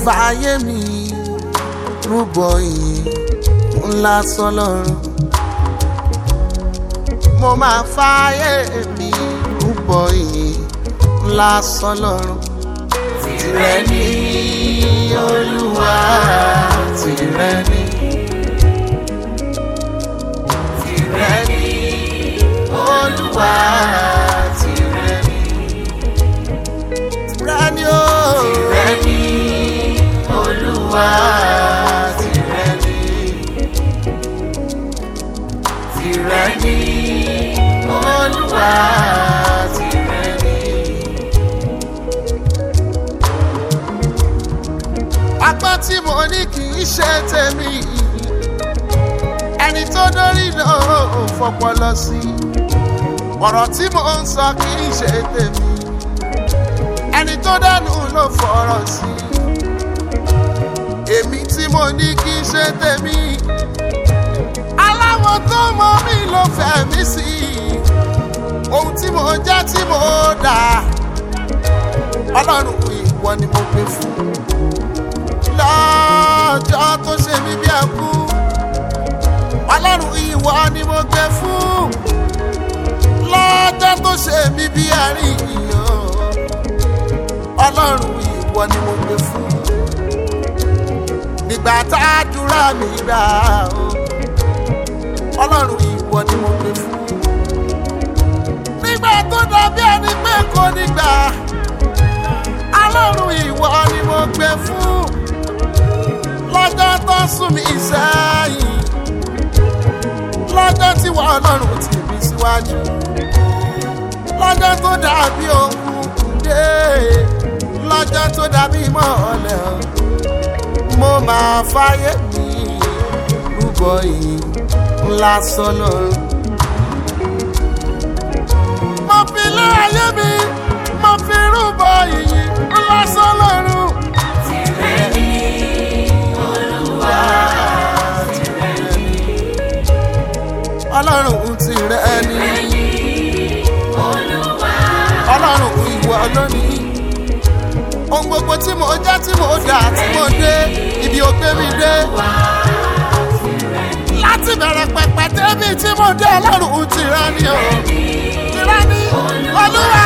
fààyè mi rúbọ ìyìn ńlá sọlọ́run mo máa fààyè mi rúbọ ìyìn ńlá sọlọ́run tìrẹ ní olúwa tìrẹ ní tìrẹ ní olúwa tìrẹ ní tìrẹ ní o tìrẹ ní olúwa tìrẹ ní tìrẹ ní olúwa tìrẹ ní. apá tí mo ní kì í ṣe tèmi ẹni tó dórí náà ò fọpọlọ sí ọ̀rọ̀ tí mo ń sọ kì í ṣe tèmi ẹni tó dánú ló fọ̀rọ̀ sí èmi tí mo ní kì í ṣe tèmi aláwọ̀ tó mọ mi ló fẹ́ mi sí ohun tí mo jẹ́ tí mo dà ọlọ́run ìwọ ni mo gbé fún lọ́jọ́ tó ṣe mí bí ẹkú ọlọ́run ìwọ ni mo gbé fún lọ́jọ́ tó ṣe mí bí àríyàn ọlọ́run ìwọ ni mo gbé fún nígbà tá a dúrà mí gbà ó ọlọ́run ìwọ ni mo gbé fún nígbà tó dàbí ẹni pé kò nígbà ọlọ́run ìwọ ni mo gbé fún lọ́jọ́ tó sún mi sẹ́yìn lọ́jọ́ tí wọ́n ọlọ́run tì mí síwájú lọ́jọ́ tó dàbí òkùnkùn dé lọ́jọ́ tó dàbí mọ́ọ̀lẹ́ mo máa fáyé mi rúbọ yìí ńlá sọ́nà. mo fi lé ayé mi mo fi rúbọ yìí ńlá sọ́nà. Tìrẹ ni Olúwa, tìrẹ ni, ọlọ́run tirẹ̀ ni tìrẹ ni Olúwa, ọlọ́run ìwọ lónìí. ohun gbogbo tí mo jẹ́ tí mo dà tí mo dé ibi ò gbé mi dé. láti bẹ̀rẹ̀ pẹ̀pẹ̀ débi tí mo dé ọlọ́run tirẹ̀ ni o. tirẹ̀ ni olúwa